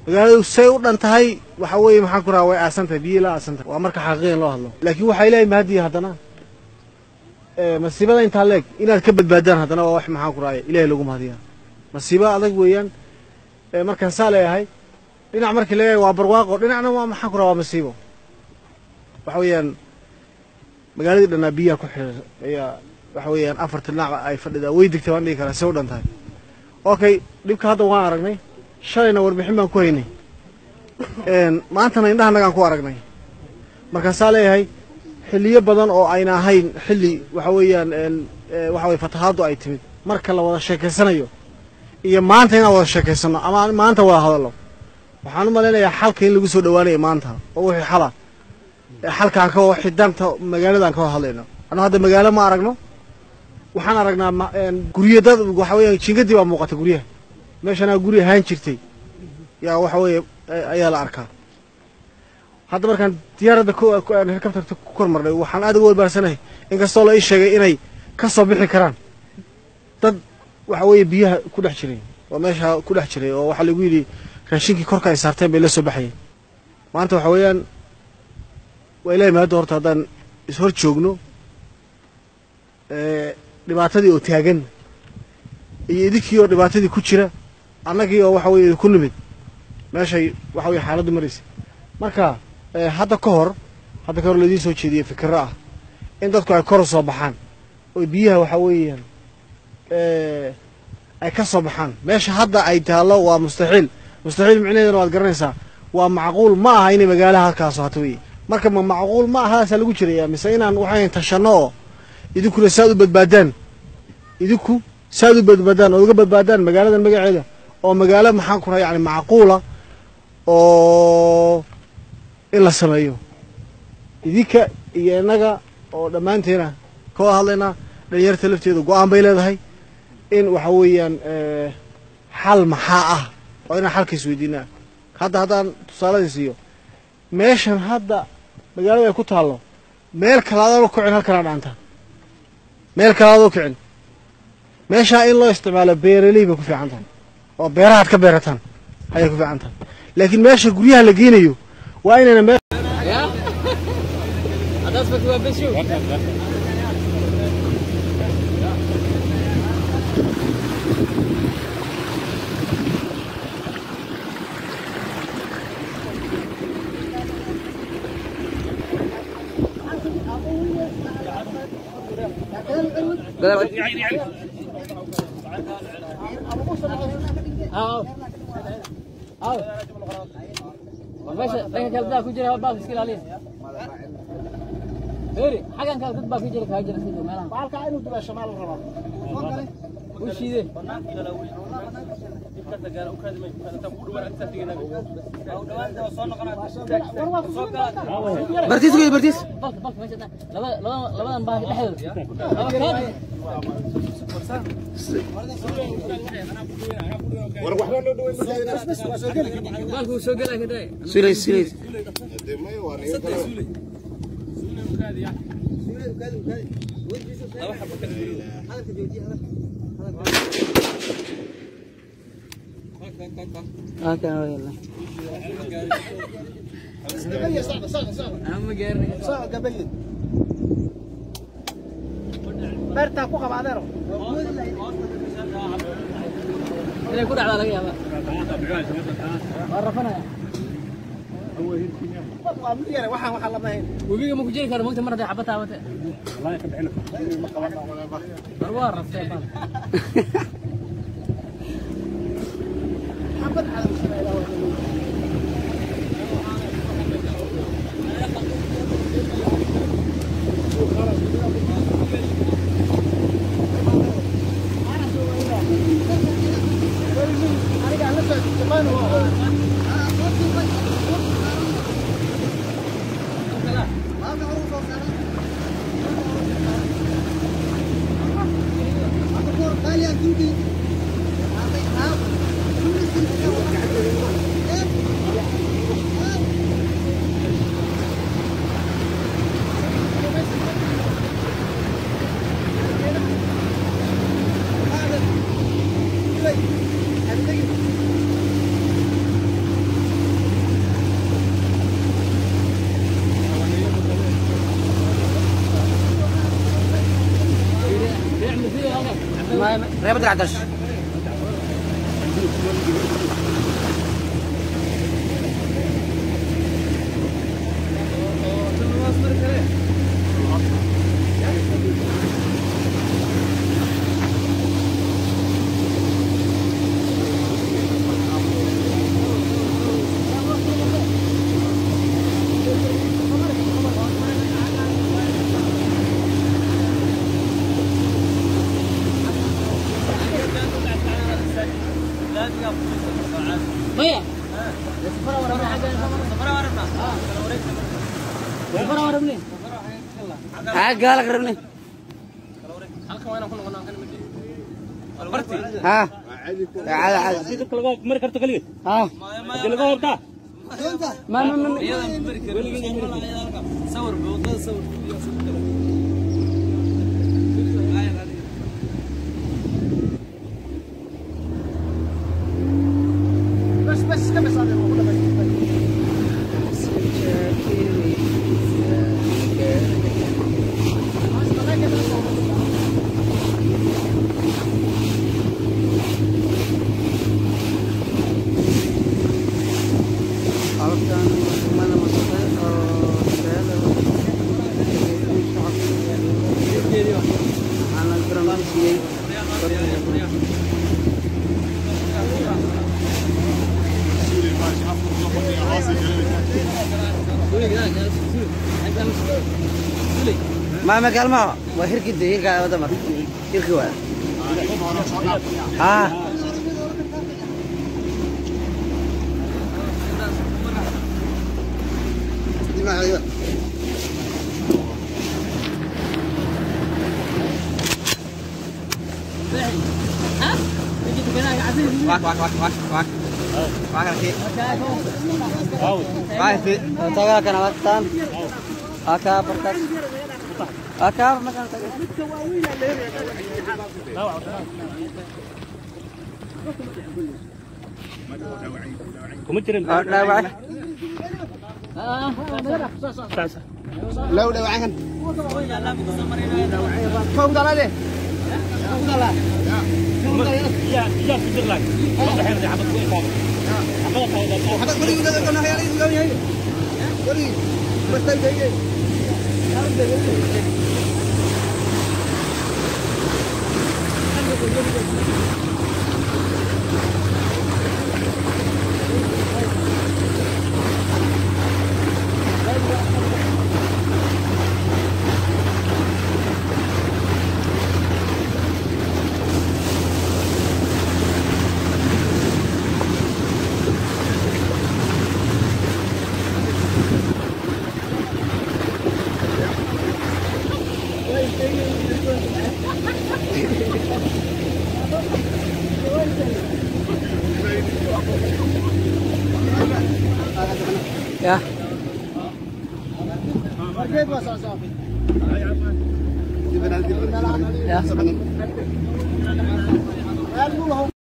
magaaladu say u dhan tahay waxa weeye maxaan ku rahaa way aasan tahay biyo la aasan tahay waa marka xaqiiqan loo hadlo laakiin waxaa ilaahay mahadiya haddana masiibada intaa leeg inaad ka badbaadaan haddana waa wax maxaan ku rahay ilahay lagu mahadiyaa masiibo adag weeyaan markaan saa leeyahay dhinac markii leeyahay waa barwaaqo dhinacna waa maxaan ku raha waa masiibo waxa weeyaan magaaladii dhannaa biyaha ku xidhan ayaa waxa weeyaan afarta dhinac ay fadhidaa way degtay waan dhihi karaa say u dhan tahay okay dhibka hadda waan aragnay shalayna warbixin baan ku haynay maantana indhahanagaan ku aragnay markaasaa leeyahay xilliyo badan oo ayna ahayn xilli waxa weeyaan waxa weye fatahaaddu ay timid marka la wada sheekaysanayo iyo maanta inaan wada sheekaysano ama maanta wada hadallo waxaan u malaynayaa xalka in lagu soo dhawaanayo maanta oo wixii xala xalkaan ka wixii danta magaaladan ka wada hadlayno anuu hadda magaalo ma aragno waxaan aragnaa guryo dad waxa weeyaan jingadii baa muuqata guryaha meeshanaa guri ahaan jirtay yaa waxa weeye ayaa la arkaa hadda markaan diyaaradda helicopterta ku kormarnay waxaan aad uga walbaarsanahay inkastoo la ii sheegay inay ka soo bixi karaan dad waxa weeye biyaha ku dhex jiray oo meesha ku dhex jiray oo waxaa lagu yidhi raashinkii korka ay saarteen bay la soo baxayeen maanta waxa weeyaan waa ilahay mahadda horta haddaan ishor joogno dhibaatadii oo taagan iyo idinkii oo dhibaatadii ku jira annagii oo waxa weye ku nimid meeshay waxa weye xaaladdu maraysay marka hadda ka hor hadda ka hor laidiin soo jeediyey fikiro ah in dadku ay kor u soo baxaan oo biyaha waxa weeyaan ay ka soo baxaan meesha hadda ay taallo waa mustaxiil mustaxiil micnaheedana waad garanaysaa waa macquul ma aha inay magaalaha halkaaso hata weye marka ma macquul ma ahaasaa lagu jiraya mise inaan waxayn tashanno oo idinkuna saad u badbaadaan idinku saad u badbaadaan oo uga badbaadaan magaaladan magaceeda oo magaalo maxaan ku raha yani macquula oo in la sameeyo idinka iyo innaga oo dhammaanteena ka wada hadlaynaa dhalinyarta lafteeda go-aan bay leedahay in waxa weeyaan xal maxaa ah oo inaan xalka isweydiinaa hadda haddaan tusaaladii siiyo meeshan hadda magaalada ay ku taallo meel kale adaan u kicin halkanaa dhaanta meel kale adoo kicin meeshaa in loo isticmaalo beeraley bay ku fiican tahay oo beerahaad ka beerataan ayay ku fiican tahay laakiin meesha guryaha la geynayo waa inayna meel meesha dhanka kale daa ku jira hal baas iska ilaaliya Heri, xagan kale dad baa ku jira kaa jira sidoo meelaha. Baalka inuu dulasho maal rabaa. U shiide. bartiis wey bartiis Balka balka meesha dhan. Laba laba labadan baa dhexdooda. Laba kaadi. Baalku wuu soo gelaya kadai. sulays sulays halkan waa yalla Ama gaarin. Inay ku dhacdaa laga yaabaa. Waa rafanaya. webiga ma ku jiri karo mogta mar hadday xabad taabate war waa raftee bal reebad racdash maya safara warabna xagga safara warabna safara warabne haa gaala ka rabne halkan waa inaan ku noqonaa kan mid haa caada caada sida laga mari karto kaligeed haa hadii laga hortaa ma ma ma sawir wadada sawir bas bas iska bas adeer waa ku dhamaystirtay halkan mana masaqay oo seeda ana garan siiyay ما ما قال ما وهرك دي هرك هذا ما هرك ولا ها دي ما ايوه واك واك واك واك واك واك لك واك في تاغا كان وقتان اكا بركات اكا مكان تاغا kuma jirin لا واحد لو dhawacan fawd alade yaa yaa ku jir laag wada xeer xabad ku iqaam xabada qawda hada guriga gada kana hayali gaw yahay guriga bas tay tay يا markeed waa saasaafay يا meel muu lahow